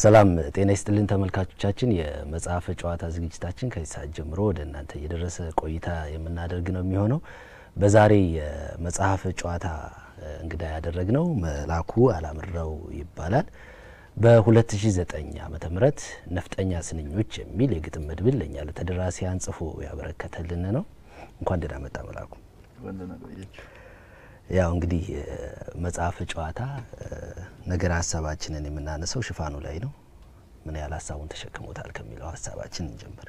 ሰላም ጤና ይስጥልን ተመልካቾቻችን። የመጽሐፈ ጨዋታ ዝግጅታችን ከዚህ ሰዓት ጀምሮ ወደ እናንተ እየደረሰ ቆይታ የምናደርግ ነው የሚሆነው። በዛሬ የመጽሐፈ ጨዋታ እንግዳ ያደረግነው መላኩ አላምረው ይባላል። በ2009 ዓመተ ምህረት ነፍጠኛ ስንኞች የሚል የግጥም መድብል ለእኛ ለተደራሲያን ጽፎ ያበረከተልን ነው። እንኳን ደህና መጣ መላኩ። ያው እንግዲህ መጽሐፈ ጨዋታ ነገር ሀሳባችንን የምናነሳው ሽፋኑ ላይ ነው። ምን ያህል ሀሳቡን ተሸክሞታል ከሚለው ሀሳባችን እንጀምር።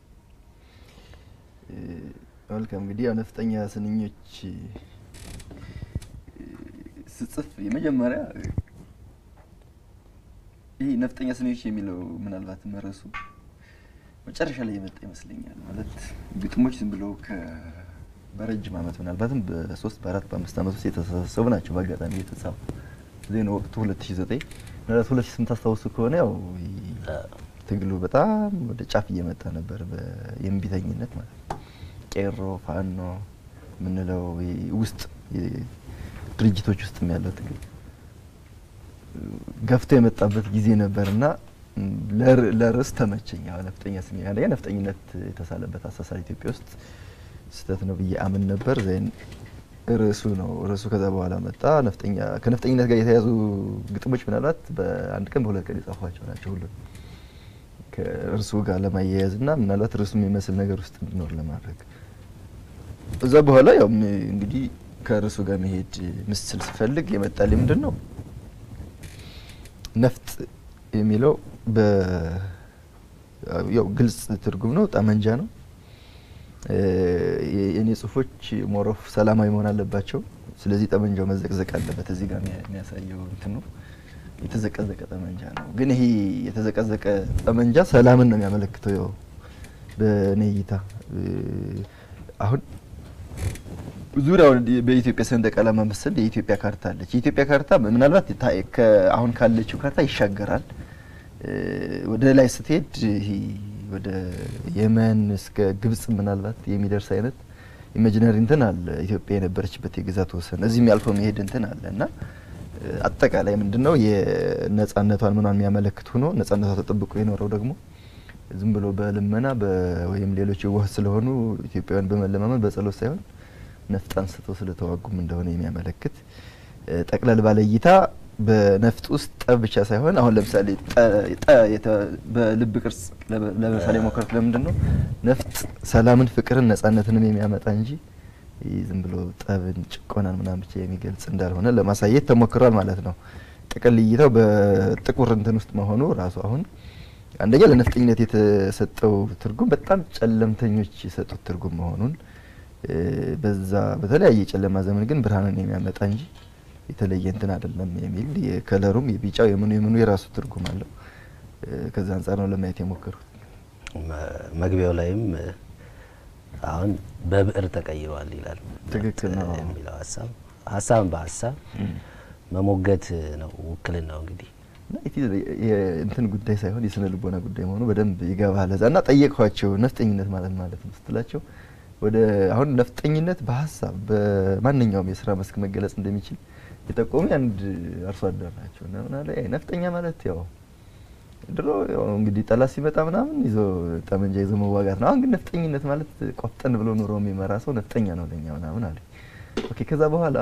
መልካም እንግዲህ ያው ነፍጠኛ ስንኞች ስጽፍ የመጀመሪያ ይህ ነፍጠኛ ስንኞች የሚለው ምናልባት መረሱ መጨረሻ ላይ የመጣ ይመስለኛል። ማለት ግጥሞች ዝም ብለው በረጅም ዓመት ምናልባትም በሶስት በአራት በአምስት ዓመት ውስጥ የተሰበሰቡ ናቸው። በአጋጣሚ የተጻፉ ዜና ወቅቱ ሁለት ሺ ዘጠኝ ምናልባት ሁለት ሺ ስምንት አስታውሱ ከሆነ ያው ትግሉ በጣም ወደ ጫፍ እየመጣ ነበር። የእምቢተኝነት ማለት ነው። ቄሮ ፋኖ የምንለው ውስጥ ድርጅቶች ውስጥ ያለው ትግል ገፍቶ የመጣበት ጊዜ ነበር እና ለርዕስ ተመቸኝ። ነፍጠኛ ስንኝ አንደኛ ነፍጠኝነት የተሳለበት አሳሳል ኢትዮጵያ ውስጥ ስህተት ነው ብዬ አምን ነበር። ዜን ርዕሱ ነው ርዕሱ ከዛ በኋላ መጣ። ነፍጠኛ ከነፍጠኝነት ጋር የተያዙ ግጥሞች ምናልባት በአንድ ቀን በሁለት ቀን የጻፏቸው ናቸው። ሁሉ ከእርሱ ጋር ለማያያዝ እና ምናልባት ርዕሱ የሚመስል ነገር ውስጥ እንዲኖር ለማድረግ እዛ በኋላ ያው እንግዲህ ከርዕሱ ጋር መሄድ ምስል ስፈልግ የመጣልኝ ምንድን ነው ነፍጥ የሚለው ያው ግልጽ ትርጉም ነው፣ ጠመንጃ ነው። የእኔ ጽሁፎች ሞሮፍ ሰላማዊ መሆን አለባቸው። ስለዚህ ጠመንጃው መዘቅዘቅ አለበት። እዚህ ጋር የሚያሳየው እንትን ነው፣ የተዘቀዘቀ ጠመንጃ ነው። ግን ይሄ የተዘቀዘቀ ጠመንጃ ሰላምን ነው የሚያመለክተው። ያው በእኔ እይታ አሁን ዙሪያውን በኢትዮጵያ ሰንደቅ ዓላማ መሰል የኢትዮጵያ ካርታ አለች። የኢትዮጵያ ካርታ ምናልባት አሁን ካለችው ካርታ ይሻገራል። ወደ ላይ ስትሄድ ይሄ ወደ የመን እስከ ግብጽ ምናልባት የሚደርስ አይነት ኢማጂነሪ እንትን አለ። ኢትዮጵያ የነበረችበት የግዛት ወሰን እዚህም ያልፎ መሄድ እንትን አለ እና አጠቃላይ ምንድነው የነጻነቷን ምኗን የሚያመለክት ሆኖ ነጻነቷ ተጠብቆ የኖረው ደግሞ ዝም ብሎ በልመና ወይም ሌሎች የዋህ ስለሆኑ ኢትዮጵያውያን በመለማመን በጸሎት ሳይሆን ነፍጥ አንስተው ስለተዋጉም እንደሆነ የሚያመለክት ጠቅለል ባለ እይታ በነፍጥ ውስጥ ጠብ ብቻ ሳይሆን አሁን ለምሳሌ በልብ ቅርጽ ለምሳሌ ሞከርኩ። ለምንድን ነው ነፍጥ ሰላምን፣ ፍቅርን፣ ነጻነትንም የሚያመጣ እንጂ ዝም ብሎ ጠብን፣ ጭቆናን ምናምን ብቻ የሚገልጽ እንዳልሆነ ለማሳየት ተሞክሯል ማለት ነው። ጥቅል እይታው በጥቁር እንትን ውስጥ መሆኑ ራሱ አሁን አንደኛ ለነፍጠኝነት የተሰጠው ትርጉም በጣም ጨለምተኞች የሰጡት ትርጉም መሆኑን በዛ በተለያየ የጨለማ ዘመን ግን ብርሃንን የሚያመጣ እንጂ የተለየ እንትን አይደለም የሚል የከለሩም የቢጫው የምኑ የምኑ የራሱ ትርጉም አለው። ከዛ አንጻር ነው ለማየት የሞከሩት። መግቢያው ላይም አሁን በብዕር ተቀይሯል ይላል። ትክክል ነው የሚለው ሀሳብ ሀሳብን በሀሳብ መሞገት ነው ውክልናው እንግዲህ እንትን ጉዳይ ሳይሆን የስነ ልቦና ጉዳይ መሆኑ በደንብ ይገባል። እዛ እና ጠየቅኋቸው ነፍጠኝነት ማለት ማለት ነው ስትላቸው ወደ አሁን ነፍጠኝነት በሀሳብ በማንኛውም የስራ መስክ መገለጽ እንደሚችል የጠቆሙ አንድ አርሶ አደር ናቸው። እና ምናለ ነፍጠኛ ማለት ያው ድሮ እንግዲህ ጠላት ሲመጣ ምናምን ይዞ ጠመንጃ ይዞ መዋጋት ነው። አሁን ግን ነፍጠኝነት ማለት ቆፍጠን ብሎ ኑሮ የሚመራ ሰው ነፍጠኛ ነው ለኛ ምናምን አለ። ኦኬ ከዛ በኋላ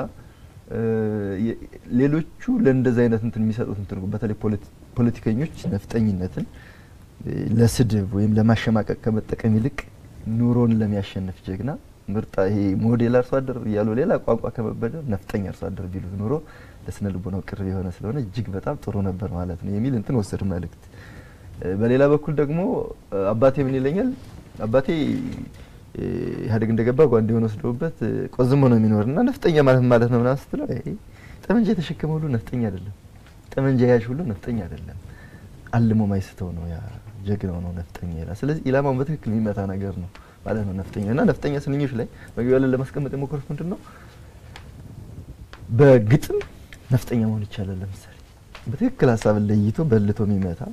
ሌሎቹ ለእንደዚህ አይነት እንትን የሚሰጡት እንትን በተለይ ፖለቲከኞች ነፍጠኝነትን ለስድብ ወይም ለማሸማቀቅ ከመጠቀም ይልቅ ኑሮን ለሚያሸንፍ ጀግና ምርጥ ይሄ ሞዴል አርሶ አደር እያሉ ሌላ ቋንቋ ከመበደር ነፍጠኛ አርሶ አደር ቢሉት ኑሮ ለስነ ልቦናው ቅርብ የሆነ ስለሆነ እጅግ በጣም ጥሩ ነበር ማለት ነው የሚል እንትን ወሰድ መልእክት። በሌላ በኩል ደግሞ አባቴ ምን ይለኛል? አባቴ ኢህአዴግ እንደገባ ጓንዴውን ወስደውበት ቆዝሞ ነው የሚኖር እና ነፍጠኛ ማለት ማለት ነው ምናምን ስትለው ጠመንጃ የተሸከመ ሁሉ ነፍጠኛ አይደለም፣ ጠመንጃ ያዥ ሁሉ ነፍጠኛ አይደለም፣ አልሞ ማይስተው ነው ያ ጀግናው ነው ነፍጠኛ ይላል። ስለዚህ ኢላማውን በትክክል የሚመታ ነገር ነው ማለት ነው ነፍጠኛ እና ነፍጠኛ ስንኞች ላይ መግቢያ ላይ ለማስቀመጥ የሞከሩት ምንድን ነው በግጥም ነፍጠኛ መሆን ይቻላል። ለምሳሌ በትክክል ሀሳብን ለይቶ በልቶ የሚመታ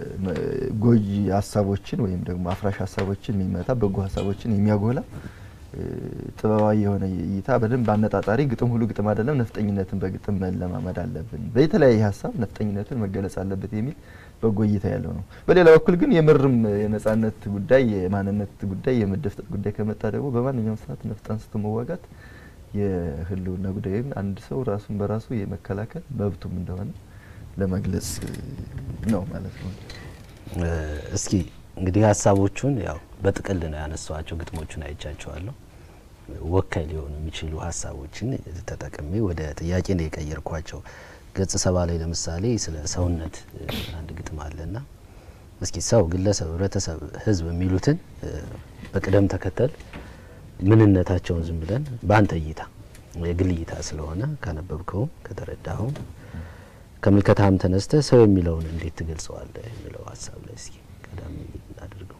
ጎጂ ሀሳቦችን ወይም ደግሞ አፍራሽ ሀሳቦችን የሚመታ በጎ ሀሳቦችን የሚያጎላ ጥበባዊ የሆነ እይታ በደንብ አነጣጣሪ ግጥም ሁሉ ግጥም አይደለም፣ ነፍጠኝነትን በግጥም መለማመድ አለብን። በተለያየ ሀሳብ ነፍጠኝነትን መገለጽ አለበት የሚል በጎ እይታ ያለው ነው። በሌላ በኩል ግን የምርም የነጻነት ጉዳይ፣ የማንነት ጉዳይ፣ የመደፍጠጥ ጉዳይ ከመጣ ደግሞ በማንኛውም ሰዓት ነፍጥ አንስቶ መዋጋት የህልውና ጉዳይ ወይም አንድ ሰው ራሱን በራሱ የመከላከል መብቱም እንደሆነ ለመግለጽ ነው ማለት ነው። እስኪ እንግዲህ ሀሳቦቹን ያው በጥቅል ነው ያነሷቸው። ግጥሞቹን አይቻቸዋለሁ። ወካይ ሊሆኑ የሚችሉ ሀሳቦችን ተጠቅሜ ወደ ጥያቄ ነው የቀየርኳቸው። ገጽ ሰባ ላይ ለምሳሌ ስለ ሰውነት አንድ ግጥም አለና እስኪ ሰው፣ ግለሰብ፣ ህብረተሰብ፣ ህዝብ የሚሉትን በቅደም ተከተል ምንነታቸውን ዝም ብለን በአንተ እይታ የግል እይታ ስለሆነ ካነበብከውም ከተረዳኸውም ከምልከታም ተነስተ ሰው የሚለውን እንዴት ትገልጸዋለህ የሚለው ሀሳብ ላይ እስኪ ቀዳሚ እናድርገው።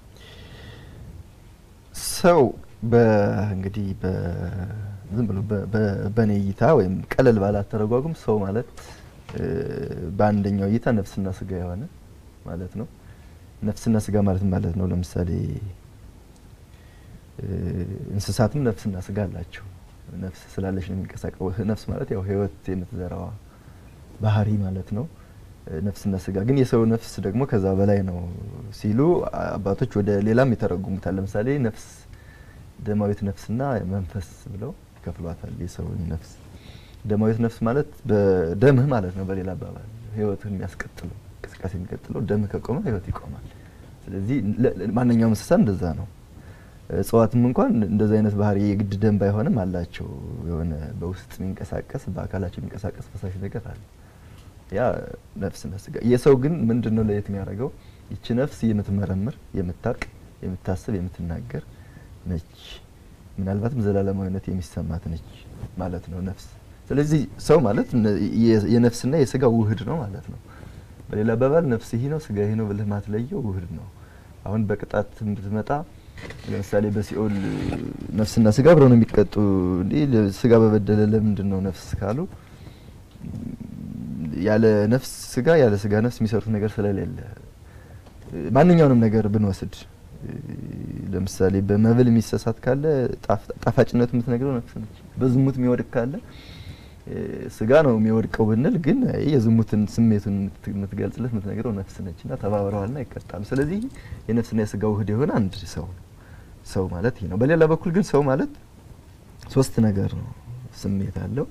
ሰው እንግዲህ ዝም ብሎ በእኔ እይታ ወይም ቀለል ባለ አተረጓጉም ሰው ማለት በአንደኛው እይታ ነፍስና ስጋ የሆነ ማለት ነው። ነፍስና ስጋ ማለት ማለት ነው። ለምሳሌ እንስሳትም ነፍስና ስጋ አላቸው። ነፍስ ስላለች ነው የሚንቀሳቀው። ነፍስ ማለት ያው ህይወት የምትዘራዋ ባህሪ ማለት ነው። ነፍስና ስጋ ግን የሰው ነፍስ ደግሞ ከዛ በላይ ነው ሲሉ አባቶች ወደ ሌላም ይተረጉሙታል። ለምሳሌ ነፍስ ደማዊት ነፍስና መንፈስ ብለው ይከፍሏታል። የሰውን ነፍስ ደማዊት ነፍስ ማለት በደምህ ማለት ነው። በሌላ አባባል ህይወትህ የሚያስቀጥለው እንቅስቃሴ የሚቀጥለው ደምህ ከቆመ ህይወት ይቆማል። ስለዚህ ማንኛውም እንስሳ እንደዛ ነው። እጽዋትም እንኳን እንደዚ አይነት ባህሪ የግድ ደም ባይሆንም አላቸው። የሆነ በውስጥ የሚንቀሳቀስ በአካላቸው የሚንቀሳቀስ ፈሳሽ ነገር አለ። ያ ነፍስና ስጋ። የሰው ግን ምንድን ነው ለየት የሚያደርገው? ይቺ ነፍስ የምትመረምር፣ የምታውቅ፣ የምታስብ፣ የምትናገር ነች። ምናልባትም ዘላለማዊነት የሚሰማት ነች ማለት ነው ነፍስ። ስለዚህ ሰው ማለት የነፍስና የስጋ ውህድ ነው ማለት ነው። በሌላ አባባል ነፍስ ይህ ነው ስጋ ይህ ነው ብለህ ማትለየው ውህድ ነው። አሁን በቅጣት ብትመጣ ለምሳሌ በሲኦል ነፍስና ስጋ አብረው ነው የሚቀጡ። እንዲህ ስጋ በበደለ ለምንድን ነው ነፍስ ካሉ ያለ ነፍስ ስጋ ያለ ስጋ ነፍስ የሚሰሩት ነገር ስለሌለ ማንኛውንም ነገር ብንወስድ ለምሳሌ በመብል የሚሰሳት ካለ ጣፋጭነቱ የምትነግረው ነፍስ ነች። በዝሙት የሚወድቅ ካለ ስጋ ነው የሚወድቀው ብንል ግን የዝሙትን ስሜቱን የምትገልጽለት የምትነግረው ነፍስ ነች እና ተባብረዋልና ይቀጣሉ። ስለዚህ የነፍስና የስጋ ውህድ የሆነ አንድ ሰው ነው። ሰው ማለት ይህ ነው። በሌላ በኩል ግን ሰው ማለት ሶስት ነገር ነው። ስሜት አለው፣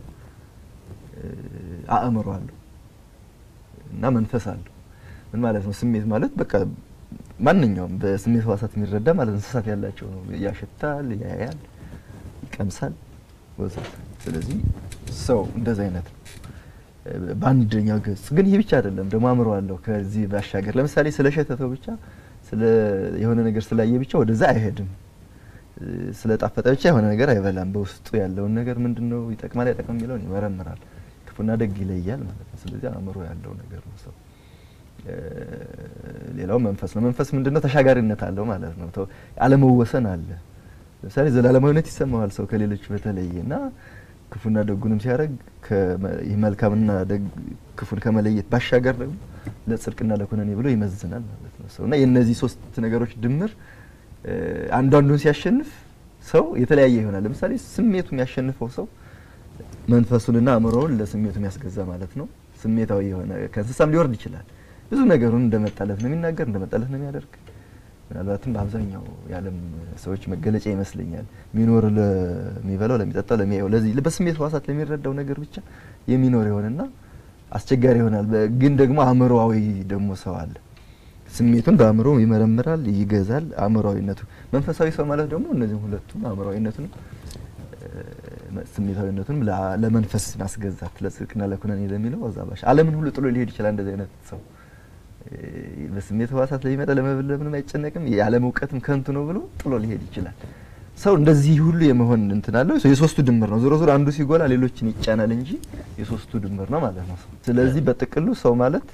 አእምሮ አለው እና መንፈስ አለው። ምን ማለት ነው? ስሜት ማለት በቃ ማንኛውም በስሜት ህዋሳት የሚረዳ ማለት እንስሳት ያላቸው ነው። ያሸታል፣ ያያል፣ ይቀምሳል ወዘተ። ስለዚህ ሰው እንደዚህ አይነት ነው። በአንደኛው ገጽ ግን ይህ ብቻ አይደለም፣ ደግሞ አእምሮ አለው። ከዚህ ባሻገር ለምሳሌ ስለ ሸተተው ብቻ ስለ የሆነ ነገር ስላየ ብቻ ወደዛ አይሄድም። ስለ ጣፈጠ ብቻ የሆነ ነገር አይበላም። በውስጡ ያለውን ነገር ምንድን ነው ይጠቅማል አይጠቅም የሚለውን ይመረምራል። ክፉና ደግ ይለያል ማለት ነው። ስለዚህ አእምሮ ያለው ነገር ነው ሰው። ሌላው መንፈስ ነው። መንፈስ ምንድነው? ተሻጋሪነት አለው ማለት ነው። አለመወሰን አለ። ለምሳሌ ዘላለማዊነት ይሰማዋል ሰው ከሌሎች በተለየ እና ክፉና ደጉንም ሲያደርግ ይህ መልካምና ደግ ክፉን ከመለየት ባሻገር ደግሞ ለጽድቅና ለኩነኔ ብሎ ይመዝናል ማለት ነው ሰው እና የእነዚህ ሶስት ነገሮች ድምር አንዱ አንዱን ሲያሸንፍ ሰው የተለያየ ይሆናል። ለምሳሌ ስሜቱ የሚያሸንፈው ሰው መንፈሱንና አእምሮውን ለስሜቱ የሚያስገዛ ማለት ነው። ስሜታዊ የሆነ ከእንስሳም ሊወርድ ይችላል። ብዙ ነገሩን እንደመጣለት ነው የሚናገር፣ እንደመጣለት ነው የሚያደርግ። ምናልባትም በአብዛኛው የዓለም ሰዎች መገለጫ ይመስለኛል የሚኖር ለሚበላው፣ ለሚጠጣው፣ ለሚያየው ለዚህ በስሜት ህዋሳት ለሚረዳው ነገር ብቻ የሚኖር ይሆንና አስቸጋሪ ይሆናል። ግን ደግሞ አእምሮአዊ ደግሞ ሰው አለ። ስሜቱን በአእምሮ ይመረምራል፣ ይገዛል። አእምሮአዊነቱ መንፈሳዊ ሰው ማለት ደግሞ እነዚህም ሁለቱም አእምሮአዊነቱንም ስሜታዊነቱንም ለመንፈስ ማስገዛት ለጽድቅና ለኩነኔ ለሚለው እዛ ባሻ ዓለምን ሁሉ ጥሎ ሊሄድ ይችላል። እንደዚህ አይነት ሰው በስሜት ህዋሳት ለሚመጣ ለመብል ለምንም አይጨነቅም። የዓለም እውቀትም ከንቱ ነው ብሎ ጥሎ ሊሄድ ይችላል። ሰው እንደዚህ ሁሉ የመሆን እንትን አለው። የሶስቱ ድምር ነው። ዞሮ ዞሮ አንዱ ሲጎላ ሌሎችን ይጫናል እንጂ የሶስቱ ድምር ነው ማለት ነው። ስለዚህ በጥቅሉ ሰው ማለት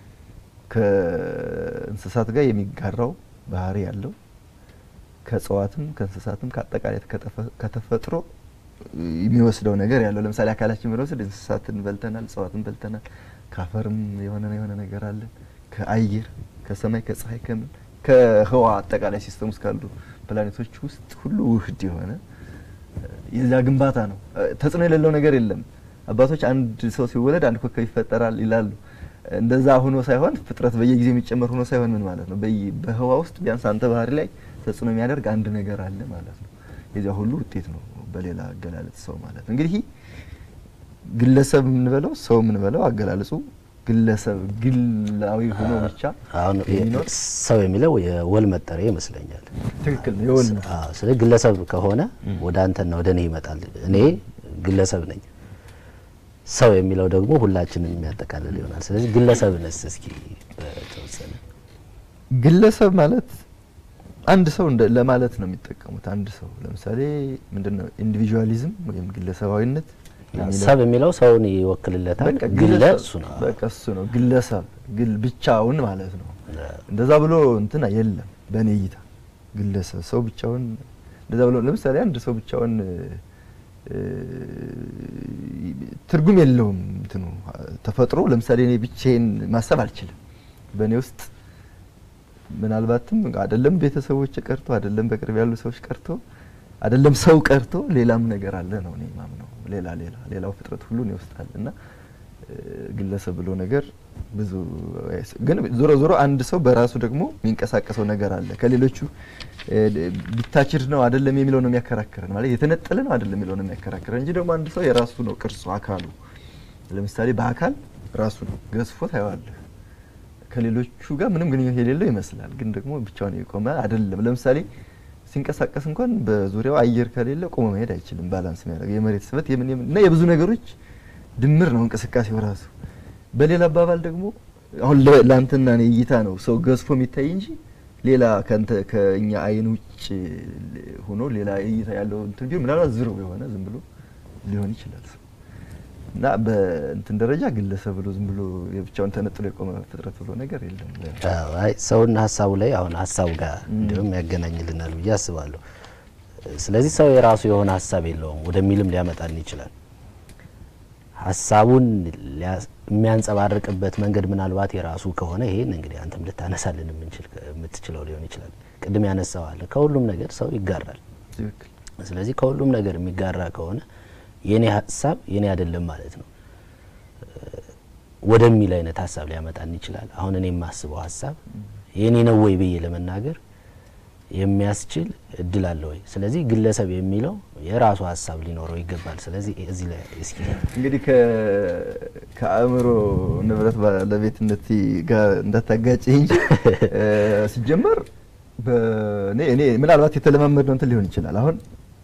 ከእንስሳት ጋር የሚጋራው ባህሪ ያለው ከእጽዋትም ከእንስሳትም ከአጠቃላይ ከተፈጥሮ የሚወስደው ነገር ያለው ለምሳሌ አካላችን ብንወስድ እንስሳትን በልተናል፣ እጽዋትን በልተናል። ከአፈርም የሆነ የሆነ ነገር አለን። ከአየር ከሰማይ ከፀሐይ ከምን ከህዋ አጠቃላይ ሲስተም ውስጥ ካሉ ፕላኔቶች ውስጥ ሁሉ ውህድ የሆነ የዛ ግንባታ ነው። ተጽዕኖ የሌለው ነገር የለም። አባቶች አንድ ሰው ሲወለድ አንድ ኮከብ ይፈጠራል ይላሉ። እንደዛ ሆኖ ሳይሆን ፍጥረት በየጊዜው የሚጨመር ሆኖ ሳይሆን ምን ማለት ነው? በህዋ ውስጥ ቢያንስ አንተ ባህሪ ላይ ተጽዕኖ የሚያደርግ አንድ ነገር አለ ማለት ነው። የዚያ ሁሉ ውጤት ነው በሌላ አገላለጽ ሰው ማለት ነው። እንግዲህ ግለሰብ የምንበለው ሰው የምንበለው አገላለጹ ግለሰብ ግላዊ ሆኖ ብቻ አሁን የሚኖር ሰው የሚለው የወል መጠሪያ ይመስለኛል። ትክክል ነው። የወል ነው። አዎ፣ ስለዚህ ግለሰብ ከሆነ ወደ አንተና ወደ እኔ ይመጣል። እኔ ግለሰብ ነኝ። ሰው የሚለው ደግሞ ሁላችንን የሚያጠቃልል ይሆናል። ስለዚህ ግለሰብንስ እስኪ በተወሰነ ግለሰብ ማለት አንድ ሰው እንደ ለማለት ነው የሚጠቀሙት። አንድ ሰው ለምሳሌ ምንድነው ኢንዲቪጁዋሊዝም ወይም ግለሰባዊነት የሚለው ሰብ የሚለው ሰውን ይወክልለታል። በቃ ግለ ግለሰብ እሱ ነው። በቃ እሱ ነው ግለሰብ ግል ብቻውን ማለት ነው። እንደዛ ብሎ እንትና የለም በእኔ እይታ ግለሰብ ሰው ብቻውን እንደዛ ብሎ ለምሳሌ አንድ ሰው ብቻውን እ፣ ትርጉም የለውም እንትኑ ተፈጥሮ ለምሳሌ እኔ ብቻዬን ማሰብ አልችልም። በእኔ ውስጥ ምናልባትም አይደለም ቤተሰቦች ቀርቶ አይደለም በቅርብ ያሉ ሰዎች ቀርቶ አይደለም ሰው ቀርቶ ሌላም ነገር አለ ነው እኔ ማምነው። ሌላ ሌላ ሌላው ፍጥረት ሁሉ እኔ ውስጥ አለ እና እ፣ ግለሰብ ብሎ ነገር ብዙ አይስ- ግን ዞሮ ዞሮ አንድ ሰው በራሱ ደግሞ የሚንቀሳቀሰው ነገር አለ ከሌሎቹ ዲታችድ ነው አይደለም የሚለው ነው የሚያከራክረን ማለት የተነጠለ ነው አይደለም የሚለው ነው የሚያከራክረን እንጂ ደግሞ አንድ ሰው የራሱ ነው ቅርጹ አካሉ ለምሳሌ በአካል ራሱ ነው ገዝፎ ታየዋለህ ከሌሎቹ ጋር ምንም ግንኙነት የሌለው ይመስላል ግን ደግሞ ብቻውን የቆመ አይደለም ለምሳሌ ሲንቀሳቀስ እንኳን በዙሪያው አየር ከሌለ ቆሞ መሄድ አይችልም ባላንስ የሚያደርግ የመሬት ስበት የምን የምን እና የብዙ ነገሮች ድምር ነው እንቅስቃሴው ራሱ በሌላ አባባል ደግሞ አሁን ለ- ለአንተና እኔ እይታ ነው ሰው ገዝፎ የሚታይ እንጂ ሌላ ከንተ ከእኛ አይን ውጭ ሆኖ ሌላ እይታ ያለው እንትን ቢሆን ምናልባት ዝሮ የሆነ ዝም ብሎ ሊሆን ይችላል ሰው እና በእንትን ደረጃ ግለሰብ ብሎ ዝም ብሎ የብቻውን ተነጥሎ የቆመ ፍጥረት ብሎ ነገር የለም። አዎ፣ አይ ሰውና ሀሳቡ ላይ አሁን ሀሳቡ ጋር እንዲሁም ያገናኝልናል ብዬ አስባለሁ። ስለዚህ ሰው የራሱ የሆነ ሀሳብ የለውም ወደሚልም ሊያመጣልን ይችላል። ሀሳቡን ሊያስ- የሚያንጸባርቅበት መንገድ ምናልባት የራሱ ከሆነ ይሄን እንግዲህ አንተም ልታነሳልን የምንችል የምትችለው ሊሆን ይችላል። ቅድም ያነሳዋለ ከሁሉም ነገር ሰው ይጋራል። ትክክል። ስለዚህ ከሁሉም ነገር የሚጋራ ከሆነ የኔ ሀሳብ የኔ አይደለም ማለት ነው እ፣ ወደሚል አይነት ሀሳብ ሊያመጣን ይችላል። አሁን እኔ የማስበው ሀሳብ የኔ ነው ወይ ብዬ ለመናገር የሚያስችል እድል አለ ወይ? ስለዚህ ግለሰብ የሚለው የራሱ ሀሳብ ሊኖረው ይገባል። ስለዚህ እዚህ ላይ እስኪ እንግዲህ ከ- ከአእምሮ ንብረት ባለቤትነት ጋር እንዳታጋጭ እንጂ እ፣ ሲጀመር በእኔ እኔ ምናልባት የተለማመድ ነው እንትን ሊሆን ይችላል። አሁን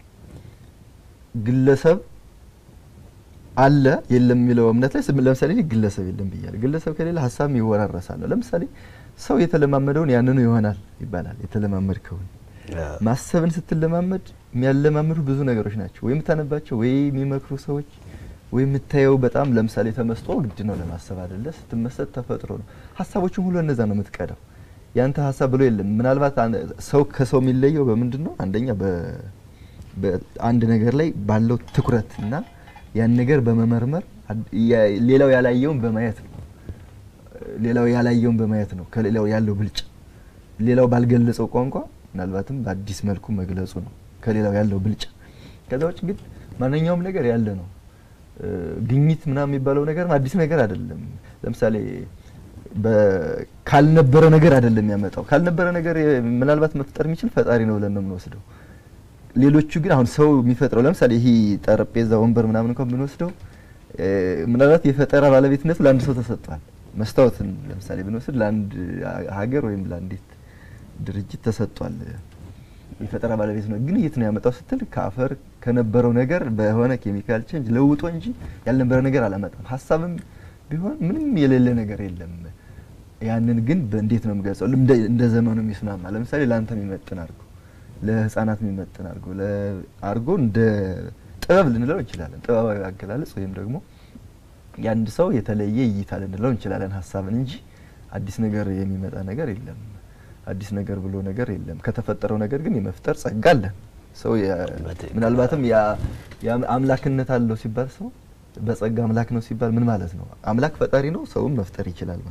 ግለሰብ አለ የለም የሚለው እምነት ላይ ስም- ለምሳሌ እኔ ግለሰብ የለም ብያለሁ። ግለሰብ ከሌለ ሀሳብም ይወራረሳል። ለምሳሌ ሰው የተለማመደውን ያንኑ ይሆናል ይባላል። የተለማመድከውን ማሰብን ስትለማመድ የሚያለማምዱ ብዙ ነገሮች ናቸው። ወይ የምታነባቸው፣ ወይ የሚመክሩ ሰዎች፣ ወይ የምታየው በጣም ለምሳሌ ተመስጦ ግድ ነው ለማሰብ አይደለ? ስትመሰጥ ተፈጥሮ ነው። ሀሳቦችን ሁሉ እነዛ ነው የምትቀዳው። ያንተ ሀሳብ ብሎ የለም። ምናልባት አን- ሰው ከሰው የሚለየው በምንድን ነው? አንደኛ በ- በአንድ ነገር ላይ ባለው ትኩረት እና ያን ነገር በመመርመር አድ- ያ- ሌላው ያላየውን በማየት ነው። ሌላው ያላየውን በማየት ነው ከሌላው ያለው ብልጫ። ሌላው ባልገለጸው ቋንቋ ምናልባትም በአዲስ መልኩ መግለጹ ነው ከሌላው ያለው ብልጫ። ከዛ ውጭ ግን ማንኛውም ነገር ያለ ነው። እ፣ ግኝት ምናምን የሚባለው ነገር አዲስ ነገር አይደለም። ለምሳሌ በ- ካልነበረ ነገር አይደለም ያመጣው። ካልነበረ ነገር የ- ምናልባት መፍጠር የሚችል ፈጣሪ ነው ብለን ነው የምንወስደው። ሌሎቹ ግን አሁን ሰው የሚፈጥረው ለምሳሌ ይሄ ጠረጴዛ፣ ወንበር ምናምን እንኳን ብንወስደው እ፣ ምናልባት የፈጠራ ባለቤትነቱ ለአንድ ሰው ተሰጥቷል። መስታወትን ለምሳሌ ብንወስድ ለአንድ ሀገር ወይም ለአንዲት ድርጅት ተሰጥቷል። የፈጠራ ባለቤት ነው። ግን የት ነው ያመጣው ስትል ከአፈር ከነበረው ነገር በሆነ ኬሚካል ቼንጅ ለውጦ እንጂ ያልነበረ ነገር አላመጣም። ሀሳብም ቢሆን ምንም የሌለ ነገር የለም። ያንን ግን በእንዴት ነው የምገልጸው? እንደ እንደ ዘመኑ የሚስማማ ለምሳሌ ለአንተ የሚመጥን አድርጎ ለህፃናት የሚመጥን አድርጎ አድርጎ እንደ ጥበብ ልንለው እንችላለን። ጥበባዊ አገላለጽ ወይም ደግሞ የአንድ ሰው የተለየ እይታ ልንለው እንችላለን ሀሳብን እንጂ አዲስ ነገር የሚመጣ ነገር የለም። አዲስ ነገር ብሎ ነገር የለም። ከተፈጠረው ነገር ግን የመፍጠር ጸጋ አለን። ሰው የ- በትክክል። ምናልባትም ያ- ያ አምላክነት አለው ሲባል ሰው በጸጋ አምላክ ነው ሲባል ምን ማለት ነው? አምላክ ፈጣሪ ነው፣ ሰውም መፍጠር ይችላል ማለት ነው።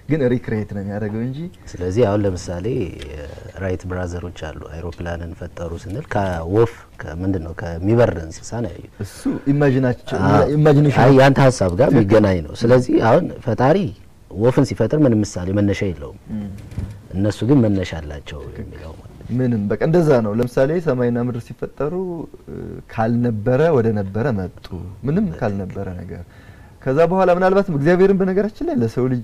ግን ሪክሬት ነው የሚያደርገው እንጂ ስለዚህ አሁን ለምሳሌ ራይት ብራዘሮች አሉ አይሮፕላንን ፈጠሩ ስንል ከወፍ ከምንድን ነው ከሚበር እንስሳ ነው ያዩ እሱ ኢማጂናቸው ኢማጂኔሽን አይ ያንተ ሀሳብ ጋር የሚገናኝ ነው። ስለዚህ አሁን ፈጣሪ ወፍን ሲፈጥር ምንም ምሳሌ መነሻ የለውም። እነሱ ግን መነሻ አላቸው የሚለው ማለት ነው። ምንም በቃ እንደዛ ነው። ለምሳሌ ሰማይና ምድር ሲፈጠሩ እ፣ ካልነበረ ወደ ነበረ መጡ። ምንም ካልነበረ ነገር ከዛ በኋላ ምናልባትም እግዚአብሔርን በነገራችን ላይ ለሰው ልጅ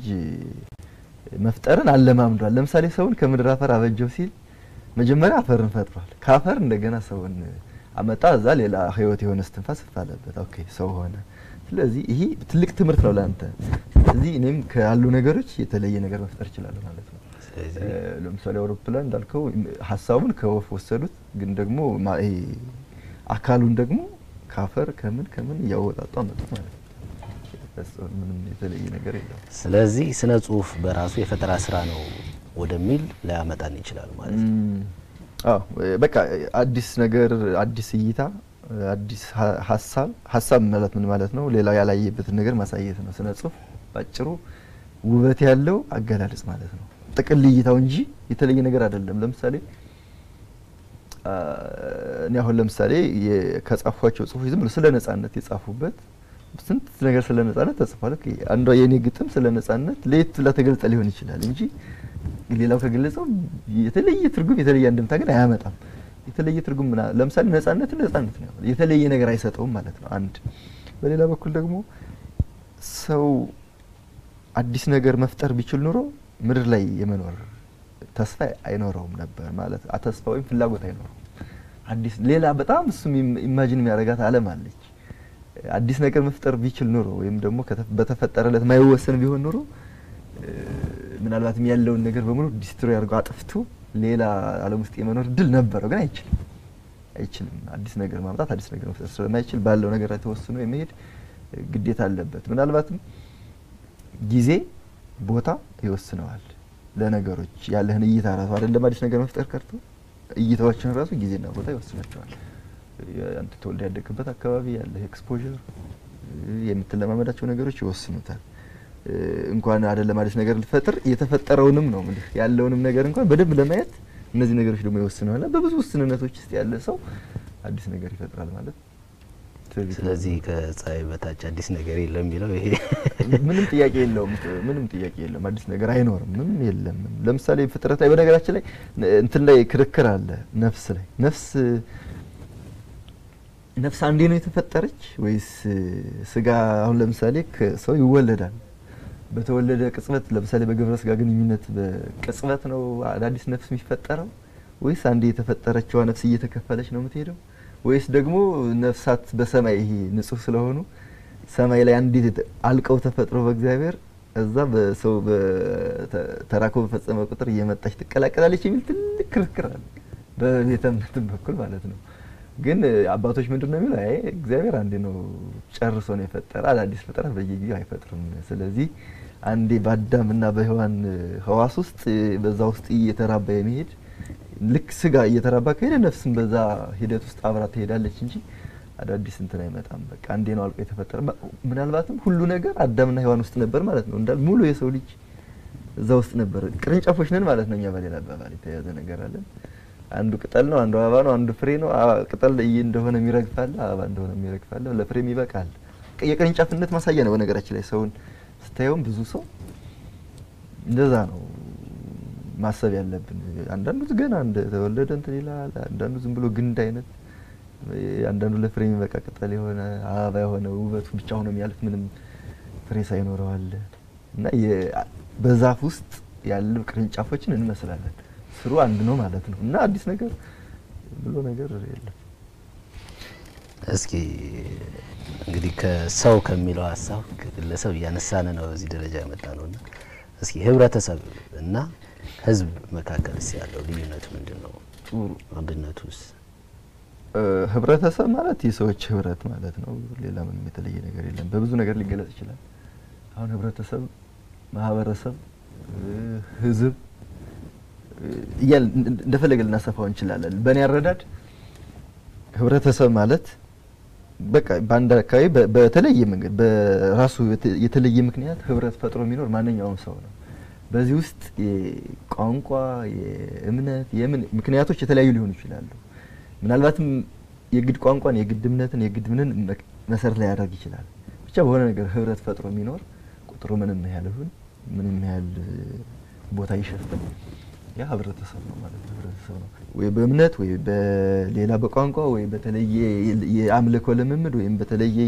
መፍጠርን አለማምዷል። ለምሳሌ ሰውን ከምድር አፈር አበጀው ሲል መጀመሪያ አፈርን ፈጥሯል። ከአፈር እንደገና ሰውን አመጣ። እዛ ሌላ ህይወት የሆነ እስትንፋስ እፍ አለበት። ኦኬ ሰው ሆነ። ስለዚህ ይሄ ትልቅ ትምህርት ነው ለአንተ። ስለዚህ እኔም ካሉ ነገሮች የተለየ ነገር መፍጠር እችላለሁ ማለት ነው። ስለዚህ እ፣ ለምሳሌ አውሮፕላን እንዳልከው ሀሳቡን ከወፍ ወሰዱት፣ ግን ደግሞ ማ- ይሄ አካሉን ደግሞ ካፈር ከምን ከምን እያወጣጡ አመጡ ማለት ነው። በስ- ምንም የተለየ ነገር የለም። ስለዚህ ስነ ጽሁፍ በራሱ የፈጠራ ስራ ነው ወደሚል ሊያመጣን ይችላል ማለት ነው። እም፣ አዎ እ፣ በቃ እ፣ አዲስ ነገር፣ አዲስ እይታ፣ እ፣ አዲስ ሀ- ሀሳብ ሀሳብ ማለት ምን ማለት ነው? ሌላው ያላየበትን ነገር ማሳየት ነው። ስነ ጽሁፍ ባጭሩ ውበት ያለው አገላለጽ ማለት ነው። ጥቅል እይታው እንጂ የተለየ ነገር አይደለም። ለምሳሌ አ፣ እኔ አሁን ለምሳሌ የ- ከጻፏቸው ጽሁፎች ዝም ብሎ ስለ ነጻነት የጻፉበት ስንት ነገር ስለ ነጻነት ተጽፏል። ኦኬ፣ አንዷ የኔ ግጥም ስለ ነጻነት ለየት ብላ ተገልጸ ሊሆን ይችላል እንጂ ሌላው ከገለጸው የተለየ ትርጉም የተለየ አንድምታ ግን አያመጣም። የተለየ ትርጉም ምና ለምሳሌ ነጻነት ነጻነት ነው፣ የተለየ ነገር አይሰጠውም ማለት ነው። አንድ በሌላ በኩል ደግሞ ሰው አዲስ ነገር መፍጠር ቢችል ኑሮ ምድር ላይ የመኖር ተስፋ አይኖረውም ነበር ማለት አ- ተስፋ ወይም ፍላጎት አይኖረውም። አዲስ ሌላ በጣም እሱም ኢም- ኢማጂን የሚያደርጋት ዓለም አለች። አዲስ ነገር መፍጠር ቢችል ኑሮ ወይም ደግሞ ከተ- በተፈጠረለት ማይወሰን ቢሆን ኑሮ እ፣ ምናልባትም ያለውን ነገር በሙሉ ዲስትሮይ አድርጎ አጥፍቶ ሌላ ዓለም ውስጥ የመኖር እድል ነበረው፣ ግን አይችልም አይችልም። አዲስ ነገር ማምጣት አዲስ ነገር መፍጠር ስለማይችል ባለው ነገር ላይ ተወስኖ የመሄድ እ፣ ግዴታ አለበት። ምናልባትም ጊዜ ቦታ ይወስነዋል ለነገሮች ያለህን እይታ ራሱ አይደለም አዲስ ነገር መፍጠር ቀርቶ እይታዎችን ራሱ ጊዜና ቦታ ይወስናቸዋል። አንተ ተወልደ ያደግበት አካባቢ ያለህ ኤክስፖዠር የምትለማመዳቸው ነገሮች ይወስኑታል። እ፣ እንኳን አይደለም አዲስ ነገር ልፈጥር የተፈጠረውንም ነው የምልህ ያለውንም ነገር እንኳን በደንብ ለማየት እነዚህ ነገሮች ደግሞ ይወስነዋል። በብዙ ውስንነቶች ውስጥ ያለ ሰው አዲስ ነገር ይፈጥራል ማለት ትዕቢት ነው። ስለዚህ ከፀሐይ በታች አዲስ ነገር የለም የሚለው ይሄ ምንም ጥያቄ የለውም። ምንም ጥያቄ የለውም። አዲስ ነገር አይኖርም። ምንም የለም። ለምሳሌ ፍጥረት ላይ በነገራችን ላይ እንትን ላይ ክርክር አለ። ነፍስ ላይ ነፍስ ነፍስ አንዴ ነው የተፈጠረች ወይስ ስጋ? አሁን ለምሳሌ ሰው ይወለዳል። በተወለደ ቅጽበት ለምሳሌ በግብረ ስጋ ግንኙነት በቅጽበት ነው አዳዲስ ነፍስ የሚፈጠረው ወይስ አንዴ የተፈጠረችዋ ነፍስ እየተከፈለች ነው የምትሄደው? ወይስ ደግሞ ነፍሳት በሰማይ ይሄ ንጹህ ስለሆኑ ሰማይ ላይ አንዲት አልቀው ተፈጥሮ በእግዚአብሔር እዛ በሰው ተራኮ በፈጸመ ቁጥር እየመጣች ትቀላቀላለች የሚል ትልቅ ክርክር አለ፣ በቤተ እምነትም በኩል ማለት ነው። ግን አባቶች ምንድን ነው የሚለው? አይ እግዚአብሔር አንዴ ነው ጨርሶ ነው የፈጠረ፣ አዳዲስ ፍጥረት በየጊዜው አይፈጥርም። ስለዚህ አንዴ በአዳምና በሔዋን ህዋስ ውስጥ በዛ ውስጥ እየተራባ የሚሄድ ልክ ስጋ እየተራባ ከሄደ ነፍስም በዛ ሂደት ውስጥ አብራ ትሄዳለች እንጂ አዳዲስ እንትን አይመጣም። በቃ አንዴ ነው አልቆ የተፈጠረ። ምናልባትም ሁሉ ነገር አዳምና ሔዋን ውስጥ ነበር ማለት ነው። እንዳል ሙሉ የሰው ልጅ እዛ ውስጥ ነበር። ቅርንጫፎች ነን ማለት ነው። እኛ በሌላ አባባል የተያዘ ነገር አለን። አንዱ ቅጠል ነው፣ አንዱ አበባ ነው፣ አንዱ ፍሬ ነው። ቅጠል እንደሆነ የሚረግፋል፣ አበባ እንደሆነ የሚረግፋል፣ ለፍሬም ይበቃል። የቅርንጫፍነት ማሳያ ነው። በነገራችን ላይ ሰውን ስታየውም ብዙ ሰው እንደዛ ነው ማሰብ ያለብን። አንዳንዱ ገና እንደተወለደ እንትን ይላል፣ አንዳንዱ ዝም ብሎ ግንድ አይነት፣ አንዳንዱ ለፍሬ የሚበቃ ቅጠል የሆነ አበባ የሆነ ውበቱ ብቻ ሆኖ የሚያልፍ ምንም ፍሬ ሳይኖረው አለ እና በዛፍ ውስጥ ያሉ ቅርንጫፎችን እንመስላለን። ስሩ አንድ ነው ማለት ነው እና አዲስ ነገር ብሎ ነገር የለም። እስኪ እንግዲህ ከሰው ከሚለው ሀሳብ ግለሰብ እያነሳን ነው እዚህ ደረጃ የመጣ ነው እና እስኪ ህብረተሰብ እና ህዝብ መካከል ስ ያለው ልዩነቱ ምንድን ነው? ጥሩ አንድነቱስ? ህብረተሰብ ማለት የሰዎች ህብረት ማለት ነው። ሌላ ምንም የተለየ ነገር የለም። በብዙ ነገር ሊገለጽ ይችላል። አሁን ህብረተሰብ፣ ማህበረሰብ፣ ህዝብ እያል እንደፈለገ ልናሰፋው እንችላለን። በእኔ አረዳድ ህብረተሰብ ማለት በቃ በአንድ አካባቢ በተለየ መንገድ በራሱ የተለየ ምክንያት ህብረት ፈጥሮ የሚኖር ማንኛውም ሰው ነው። በዚህ ውስጥ የቋንቋ የእምነት የምን ምክንያቶች የተለያዩ ሊሆኑ ይችላሉ። ምናልባትም የግድ ቋንቋን የግድ እምነትን የግድ ምንን መሰረት ላይ ያደርግ ይችላል። ብቻ በሆነ ነገር ህብረት ፈጥሮ የሚኖር ቁጥሩ ምንም ያህል ይሁን ምንም ያህል ቦታ ይሸፍን ያ ህብረተሰብ ነው ማለት ነው። ህብረተሰብ ነው ወይ በእምነት ወይ በሌላ በቋንቋ ወይ በተለየ የአምልኮ ልምምድ ወይም በተለየ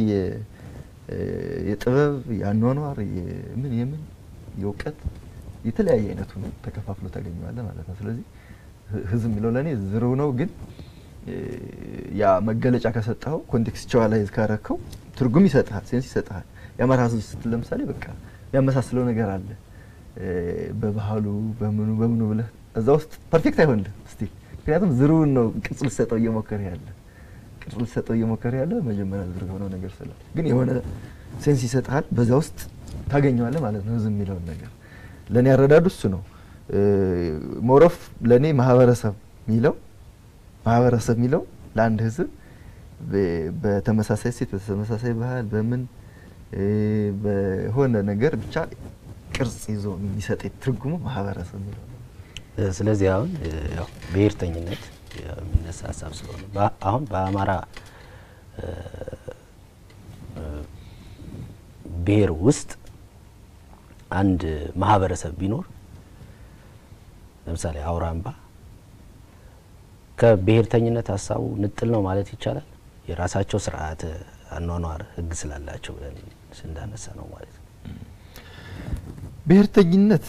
የጥበብ የአኗኗር የምን የምን የእውቀት የተለያየ አይነቱ ተከፋፍሎ ታገኘዋለህ ማለት ነው። ስለዚህ ህዝብ የሚለው ለእኔ ዝርው ነው፣ ግን ያ መገለጫ ከሰጠኸው ኮንቴክስቹዋላይዝ ካረከው ትርጉም ይሰጥሃል፣ ሴንስ ይሰጥሃል። የአማራ ህዝብ ስትል ለምሳሌ በቃ የሚያመሳስለው ነገር አለ በባህሉ በምኑ በምኑ ብለህ እዛ ውስጥ ፐርፌክት አይሆንልህ ስቲል ምክንያቱም ዝርውን ነው ቅርጽ ልሰጠው እየሞከረ ያለ ቅርጽ ልሰጠው እየሞከረ ያለ መጀመሪያ ዝር የሆነው ነገር ስላለ ግን የሆነ ሴንስ ይሰጥሃል። በዛ ውስጥ ታገኘዋለህ ማለት ነው ህዝብ የሚለውን ነገር ለእኔ ያረዳዱ እሱ ነው። ሞሮፍ ለእኔ ማህበረሰብ የሚለው ማህበረሰብ የሚለው ለአንድ ህዝብ በተመሳሳይ ሴት በተመሳሳይ ባህል በምን በሆነ ነገር ብቻ ቅርጽ ይዞ የሚሰጥ ትርጉሙ ማህበረሰብ የሚለው ነው። ስለዚህ አሁን ያው ብሔርተኝነት የሚነሳ ሀሳብ ስለሆነ አሁን በአማራ ብሔር ውስጥ አንድ ማህበረሰብ ቢኖር ለምሳሌ አውራምባ ከብሔርተኝነት ሀሳቡ ንጥል ነው ማለት ይቻላል። የራሳቸው ስርዓተ አኗኗር ህግ ስላላቸው ብለን እንዳነሳ ነው ማለት ነው። ብሔርተኝነት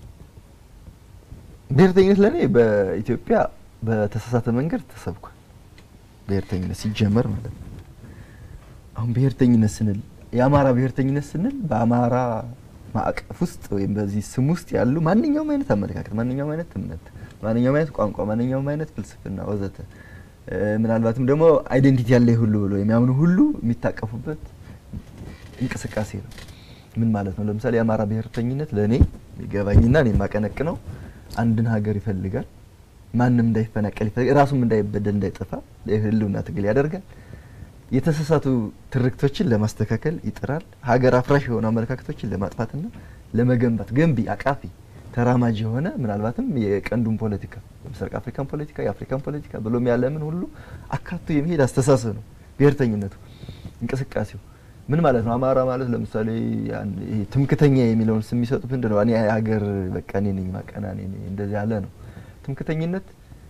ብሔርተኝነት ለእኔ በኢትዮጵያ በተሳሳተ መንገድ ተሰብኳል። ብሔርተኝነት ሲጀመር ማለት ነው። አሁን ብሔርተኝነት ስንል የአማራ ብሔርተኝነት ስንል በአማራ ማዕቀፍ ውስጥ ወይም በዚህ ስም ውስጥ ያሉ ማንኛውም አይነት አመለካከት፣ ማንኛውም አይነት እምነት፣ ማንኛውም አይነት ቋንቋ፣ ማንኛውም አይነት ፍልስፍና ወዘተ ምናልባትም ደግሞ አይዴንቲቲ ያለ ሁሉ ብሎ የሚያምኑ ሁሉ የሚታቀፉበት እንቅስቃሴ ነው። ምን ማለት ነው? ለምሳሌ የአማራ ብሔርተኝነት ለእኔ ይገባኝና እኔ የማቀነቅነው አንድን ሀገር ይፈልጋል። ማንም እንዳይፈናቀል ይፈልጋል። ራሱም እንዳይበደል እንዳይጠፋ የህልውና ትግል ያደርጋል። የተሳሳቱ ትርክቶችን ለማስተካከል ይጥራል። ሀገር አፍራሽ የሆኑ አመለካከቶችን ለማጥፋትና ለመገንባት ገንቢ፣ አቃፊ፣ ተራማጅ የሆነ ምናልባትም የቀንዱን ፖለቲካ የምስራቅ አፍሪካን ፖለቲካ፣ የአፍሪካን ፖለቲካ ብሎም ያለምን ሁሉ አካቶ የሚሄድ አስተሳሰብ ነው ብሔርተኝነቱ እንቅስቃሴው ምን ማለት ነው? አማራ ማለት ለምሳሌ ይሄ ትምክተኛ የሚለውን ስም የሚሰጡት ምንድን ነው? እኔ ሀገር በቃ እኔ ነኝ ማቀና እኔ ነኝ እንደዚህ ያለ ነው። ትምክተኝነት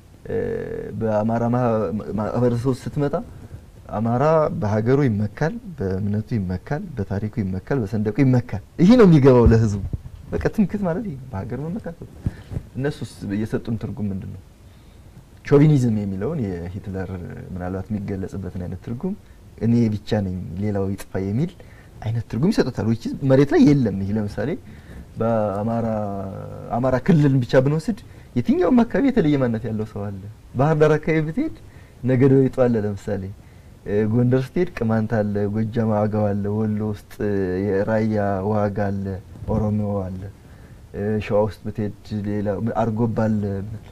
በአማራ ማህበረሰብ ውስጥ ስትመጣ አማራ በሀገሩ ይመካል፣ በእምነቱ ይመካል፣ በታሪኩ ይመካል፣ በሰንደቁ ይመካል። ይሄ ነው የሚገባው ለህዝቡ። በቃ ትምክት ማለት ይሄ በሀገር መመካት። እነሱስ የሰጡን ትርጉም ምንድን ነው? ሾቪኒዝም የሚለውን የሂትለር ምናልባት የሚገለጽበትን አይነት ትርጉም እኔ ብቻ ነኝ ሌላው ይጥፋ የሚል አይነት ትርጉም ይሰጡታል። ዊች መሬት ላይ የለም። ይሄ ለምሳሌ በአማራ አማራ ክልልን ብቻ ብንወስድ የትኛውም አካባቢ የተለየ ማንነት ያለው ሰው አለ። ባህር ዳር አካባቢ ብትሄድ ነገደ ወይጦ አለ። ለምሳሌ ጎንደር ስትሄድ ቅማንት አለ፣ ጎጃም ዋጋው አለ፣ ወሎ ውስጥ የራያ ዋጋ አለ፣ ኦሮሞ አለ። ሸዋ ውስጥ ብትሄድ ሌላ አርጎባ አለ።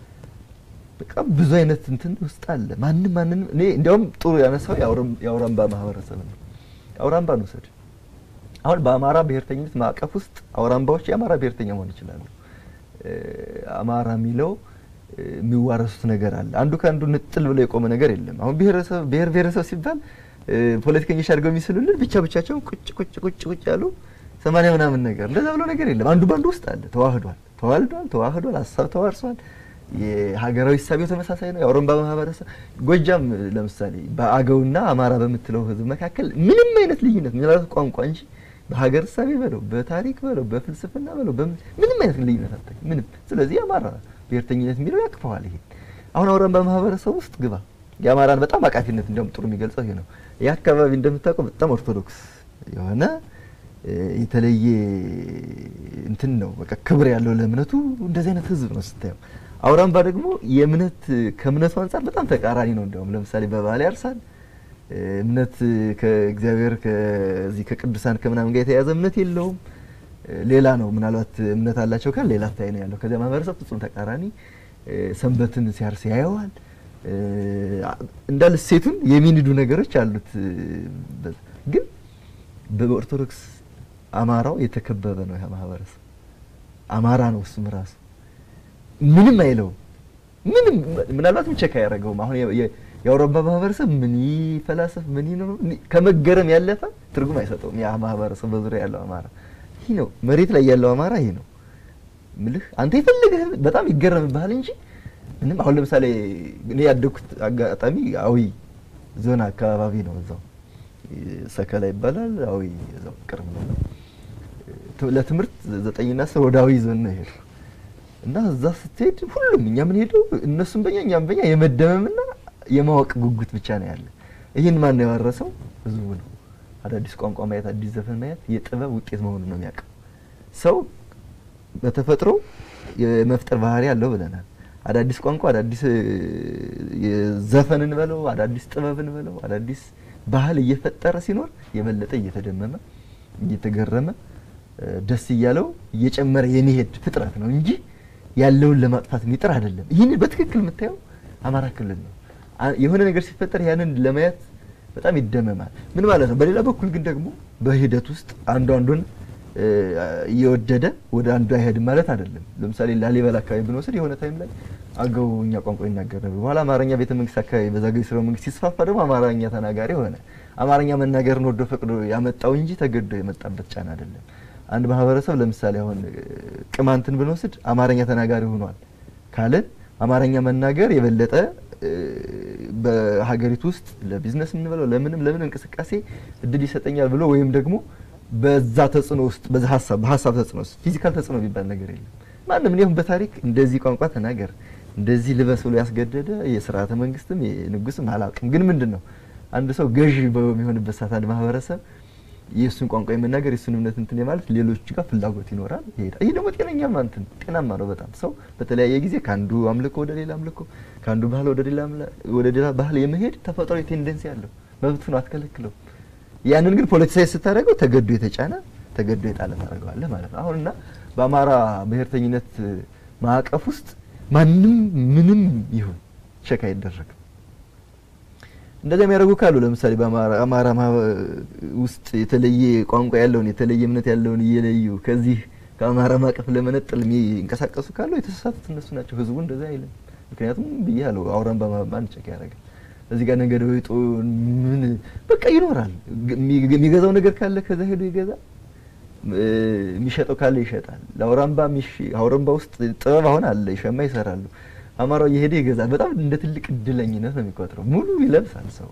በቃ ብዙ አይነት እንትን ውስጥ አለ። ማንም ማንንም እኔ እንዲያውም ጥሩ ያነሳው የአውራምባ ማህበረሰብ ነው። የአውራምባን ውሰድ። አሁን በአማራ ብሔርተኝነት ማዕቀፍ ውስጥ አውራምባዎች የአማራ ብሔርተኛ መሆን ይችላሉ። አማራ የሚለው የሚዋረሱት ነገር አለ። አንዱ ከአንዱ ንጥል ብሎ የቆመ ነገር የለም። አሁን ብሔረሰብ ብሔር ብሔረሰብ ሲባል ፖለቲከኞች አድርገው የሚስሉልን ብቻ ብቻቸውን ቁጭ ቁጭ ቁጭ ቁጭ ያሉ ሰማንያ ምናምን ነገር እንደዛ ብሎ ነገር የለም። አንዱ በአንዱ ውስጥ አለ። ተዋህዷል፣ ተዋልዷል፣ ተዋህዷል፣ ሀሳብ ተዋርሷል። የሀገራዊ እሳቤው ተመሳሳይ ነው። የአውራምባ ማህበረሰብ ጎጃም ለምሳሌ በአገውና አማራ በምትለው ህዝብ መካከል ምንም አይነት ልዩነት ምናልባት ቋንቋ እንጂ በሀገር እሳቤ በለው በታሪክ በለው በፍልስፍና በለው ምንም አይነት ልዩነት አታ ምንም። ስለዚህ የአማራ ብሔርተኝነት የሚለው ያቅፈዋል። ይሄ አሁን አውራምባ ማህበረሰብ ውስጥ ግባ። የአማራን በጣም አቃፊነት እንዲያውም ጥሩ የሚገልጸው ይሄ ነው። ይህ አካባቢ እንደምታውቀው በጣም ኦርቶዶክስ የሆነ የተለየ እንትን ነው። በቃ ክብር ያለው ለእምነቱ እንደዚህ አይነት ህዝብ ነው ስታየው። አውራምባ ደግሞ የእምነት ከእምነቱ አንጻር በጣም ተቃራኒ ነው። እንዲያውም ለምሳሌ በባህል ያርሳል። እምነት ከእግዚአብሔር ከዚህ ከቅዱሳን ከምናምን ጋር የተያዘ እምነት የለውም። ሌላ ነው። ምናልባት እምነት አላቸው ካል ሌላ ታይ ነው ያለው። ከዚያ ማህበረሰብ ፍጹም ተቃራኒ ሰንበትን ሲያርስ ያየዋል። እንዳለ ሴቱን የሚንዱ ነገሮች አሉት። ግን በኦርቶዶክስ አማራው የተከበበ ነው ያ ማህበረሰብ። አማራ ነው እሱም ራሱ ምንም አይለውም። ምንም ምናልባትም ቸክ አያደርገውም። አሁን የአውሮፓ ማህበረሰብ ምን ይፈላሰፍ ምን ይኖር ከመገረም ያለፈ ትርጉም አይሰጠውም። ያ ማህበረሰብ በዙሪያ ያለው አማራ ይህ ነው፣ መሬት ላይ ያለው አማራ ይህ ነው ምልህ። አንተ የፈለገህ በጣም ይገረምብሃል እንጂ ምንም። አሁን ለምሳሌ እኔ ያደግኩት አጋጣሚ አዊ ዞን አካባቢ ነው። እዛው ሰከላ ይባላል። አዊ እዛው ቅርብ ነው። ለትምህርት ዘጠኝና አስር ወደ አዊ ዞን ነው የሄድኩ እና እዛ ስትሄድ ሁሉም እኛ ምን ሄደው እነሱም በኛ እኛም በኛ የመደመምና የማወቅ ጉጉት ብቻ ነው ያለ። ይህን ማን ነው ያወረሰው? ህዝቡ ነው። አዳዲስ ቋንቋ ማየት፣ አዲስ ዘፈን ማየት የጥበብ ውጤት መሆኑን ነው የሚያውቀው። ሰው በተፈጥሮ የመፍጠር ባህሪ አለው ብለናል። አዳዲስ ቋንቋ፣ አዳዲስ ዘፈን እንበለው፣ አዳዲስ ጥበብ እንበለው፣ አዳዲስ ባህል እየፈጠረ ሲኖር የበለጠ እየተደመመ እየተገረመ ደስ እያለው እየጨመረ የሚሄድ ፍጥረት ነው እንጂ ያለውን ለማጥፋት የሚጥር አይደለም። ይህን በትክክል የምታየው አማራ ክልል ነው። የሆነ ነገር ሲፈጠር ያንን ለማየት በጣም ይደመማል። ምን ማለት ነው? በሌላ በኩል ግን ደግሞ በሂደት ውስጥ አንዱ አንዱን እየወደደ ወደ አንዱ አይሄድም ማለት አይደለም። ለምሳሌ ላሊበላ አካባቢ ብንወስድ የሆነ ታይም ላይ አገውኛ ቋንቋ ይናገር ነበር። በኋላ አማርኛ ቤተ መንግስት አካባቢ በዛግዌ ሥርወ መንግስት ሲስፋፋ ደግሞ አማርኛ ተናጋሪ ሆነ። አማርኛ መናገርን ወዶ ፈቅዶ ያመጣው እንጂ ተገዶ የመጣበት ጫና አይደለም። አንድ ማህበረሰብ ለምሳሌ አሁን ቅማንትን ብንወስድ አማርኛ ተናጋሪ ሆኗል ካለን አማርኛ መናገር የበለጠ በሀገሪቱ ውስጥ ለቢዝነስ የምንበለው ለምንም ለምን እንቅስቃሴ እድል ይሰጠኛል ብሎ ወይም ደግሞ በዛ ተጽዕኖ ውስጥ በዛ ሀሳብ በሀሳብ ተጽዕኖ ውስጥ ፊዚካል ተጽዕኖ የሚባል ነገር የለም። ማንም እኔም በታሪክ እንደዚህ ቋንቋ ተናገር እንደዚህ ልበስ ብሎ ያስገደደ የስርዓተ መንግስትም የንጉስም አላውቅም። ግን ምንድን ነው አንድ ሰው ገዢ በሚሆንበት ሰዓት አንድ ማህበረሰብ የእሱን ቋንቋ የመናገር የእሱን እምነት እንትን የማለት ሌሎች ጋር ፍላጎት ይኖራል፣ ይሄዳል። ይህ ደግሞ ጤነኛማ እንትን ጤናማ ነው በጣም ሰው በተለያየ ጊዜ ከአንዱ አምልኮ ወደ ሌላ አምልኮ ከአንዱ ባህል ወደ ሌላ ወደ ሌላ ባህል የመሄድ ተፈጥሯዊ ቴንደንሲ አለው። መብት ነው፣ አትከለክለው። ያንን ግን ፖለቲሳዊ ስታደርገው ተገዶ የተጫነ ተገዶ የጣለ ታደርገዋለህ ማለት ነው። አሁንና በአማራ ብሔርተኝነት ማዕቀፍ ውስጥ ማንም ምንም ይሁን ቸክ አይደረግም። እንደዚያ የሚያደርጉ ካሉ ለምሳሌ በአማራ ውስጥ የተለየ ቋንቋ ያለውን የተለየ እምነት ያለውን እየለዩ ከዚህ ከአማራ ማዕቀፍ ለመነጠል የሚንቀሳቀሱ ካሉ የተሳሳቱት እነሱ ናቸው። ህዝቡ እንደዛ አይልም። ምክንያቱም ብያለሁ፣ አውራምባ ማን ቸክ ያደርጋል? እዚህ ጋር ነገደ ወይጦ ምን በቃ ይኖራል። የሚገዛው ነገር ካለ ከዛ ሄዶ ይገዛል። የሚሸጠው ካለ ይሸጣል። ለአውራምባ አውራምባ ውስጥ ጥበብ አሁን አለ፣ ይሸማ ይሰራሉ። አማራው እየሄደ ይገዛል። በጣም እንደ ትልቅ እድለኝነት ነው የሚቆጥረው። ሙሉ ይለብሳል ሰው።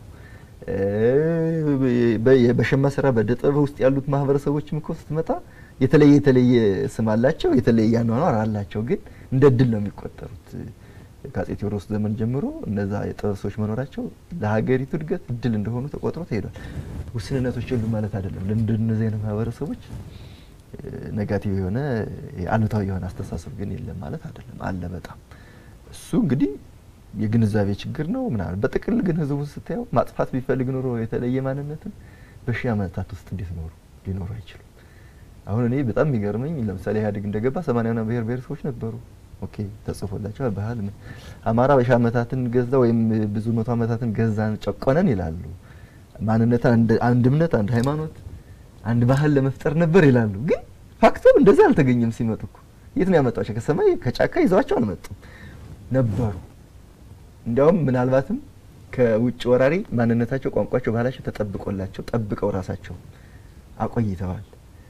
በሸማ ስራ በእደ ጥበብ ውስጥ ያሉት ማህበረሰቦችም እኮ ስትመጣ የተለየ የተለየ ስም አላቸው፣ የተለየ አኗኗር አላቸው። ግን እንደ እድል ነው የሚቆጠሩት። ከአፄ ቴዎድሮስ ዘመን ጀምሮ እነዛ የጥበብ ሰዎች መኖራቸው ለሀገሪቱ እድገት እድል እንደሆኑ ተቆጥሮ ተሄዷል። ውስንነቶች የሉ ማለት አይደለም። ለእንደነዚህ አይነት ማህበረሰቦች ኔጋቲቭ የሆነ አሉታዊ የሆነ አስተሳሰብ ግን የለም ማለት አይደለም። አለ በጣም እሱ እንግዲህ የግንዛቤ ችግር ነው ምናምን። በጥቅል ግን ህዝቡን ስታየው ማጥፋት ቢፈልግ ኖሮ የተለየ ማንነትን በሺህ ዓመታት ውስጥ እንዴት ኖሩ ሊኖሩ አይችሉም። አሁን እኔ በጣም የሚገርመኝ ለምሳሌ ኢህአዴግ እንደገባ ሰማንያና ብሔር ብሔረሰቦች ነበሩ። ኦኬ ተጽፎላቸዋል። ባህል ምን አማራ በሺህ ዓመታትን ገዛ ወይም ብዙ መቶ ዓመታትን ገዛን ጨቆነን ይላሉ። ማንነት አንድ እምነት፣ አንድ ሃይማኖት፣ አንድ ባህል ለመፍጠር ነበር ይላሉ። ግን ፋክተሩ እንደዚህ አልተገኘም። ሲመጡ እኮ የት ነው ያመጣቸው? ከሰማይ ከጫካ ይዘዋቸው አልመጡም ነበሩ። እንዲያውም ምናልባትም ከውጭ ወራሪ ማንነታቸው፣ ቋንቋቸው፣ ባህላቸው ተጠብቆላቸው ጠብቀው ራሳቸው አቆይተዋል።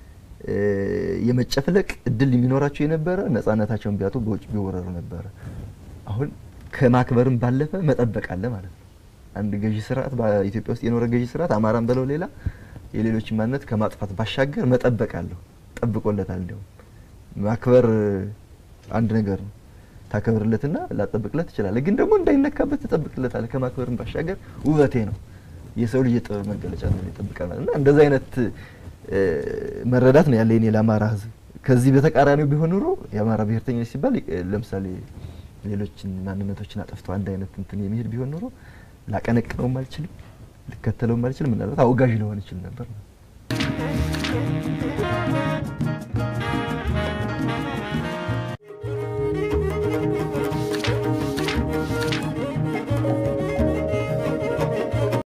የመጨፍለቅ እድል የሚኖራቸው የነበረ ነጻነታቸውን ቢያጡ በውጭ ቢወረሩ ነበረ። አሁን ከማክበርም ባለፈ መጠበቅ አለ ማለት ነው። አንድ ገዢ ስርዓት በኢትዮጵያ ውስጥ የኖረ ገዢ ስርዓት አማራን በለው ሌላ የሌሎች ማንነት ከማጥፋት ባሻገር መጠበቅ አለሁ ጠብቆለታል። እንዲያውም ማክበር አንድ ነገር ነው። ታከብርለትና ላጠብቅለት ትችላለህ፣ ግን ደግሞ እንዳይነካበት ትጠብቅለታለህ። ከማክበርም ባሻገር ውበቴ ነው የሰው ልጅ የጥበብ መገለጫ ነው ይጠብቃል ማለት እና እንደዚህ አይነት መረዳት ነው ያለ እኔ ለአማራ ሕዝብ። ከዚህ በተቃራኒው ቢሆን ኑሮ የአማራ ብሔርተኝነት ሲባል ለምሳሌ ሌሎችን ማንነቶችን አጠፍቶ አንድ አይነት እንትን የሚሄድ ቢሆን ኑሮ ላቀነቅነውም አልችልም፣ ልከተለውም አልችልም። ምናልባት አውጋዥ ሊሆን ይችል ነበር ነው